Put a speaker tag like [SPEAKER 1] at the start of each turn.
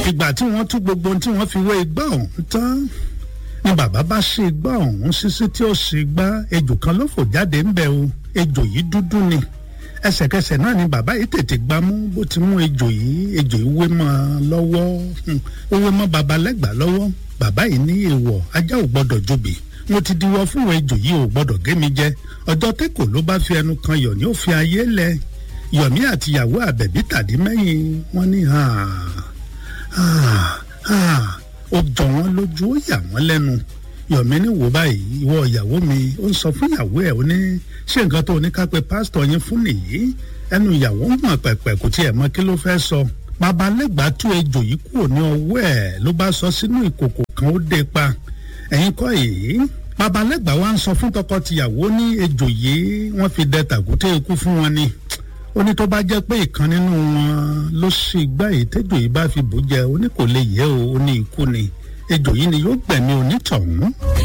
[SPEAKER 1] ìgbà tí wọ́n tú gbogbo ohun tí wọ́n fi wé igbá ọ̀hún tán ni bàbá bá ṣe igbá ọ̀hún ṣíṣí tí ó ṣe igbá ejò kan ló fò jáde ńbẹ̀ o ejò yìí dúdú ni ẹsẹ̀kẹsẹ̀ náà ni bàbá yìí tètè gbámú bó ti mú ejò yìí ejò yìí wé mọ́ ọ lọ́wọ́ ó wé mọ́ baba lẹ́gbàá lọ́wọ́ bàbá yìí ní èèwọ̀ ajá ò gbọ́dọ̀ jobi mo ti diwọ fún ejò yìí ò gbọ́dọ̀ gé mi jẹ ọjọ́ tẹ́kọ̀ ló bá fi ẹnu kan yọ̀ ní ó fi ayé lẹ yọ̀mí àtìyàwó àbẹ̀bí tàdí mẹ́yìn wọ́n ní ó jọ wọ́n lójú ó yà wọ́n lẹ́nu yọ̀mí ní wò báyìí ìwọ ìyàwó mi ó ń sọ fún ìyàwó ẹ̀ ó ní ṣé nǹkan tó ní ká pe pásítọ̀ yín fún nìyí ẹnu ìyàwó ń mọ̀ pẹ̀pẹ̀ kò tiẹ̀ mọ kí ló fẹ́ sọ babalẹ́gbàá tú ejò yìí kúrò ní ọwọ́ ẹ̀ ló bá sọ sínú ìkòkò kan ó dé pa ẹ̀yin kọ́ yìí babalẹ́gbàá wa ń sọ fún tọkọ-tìyàwó ní ejò yìí wọ́n fi dẹ tàkúté ikú fún wọn ni ó ní tó bá jẹ́ pé ìkan nínú wọn ló ṣe igbá yìí tẹ́jọ́ yìí bá fi bò jẹ ó ní kò lè yẹ o ó ní ikú ni ejò yìí ni yóò gbẹ̀mí onítọ̀hún.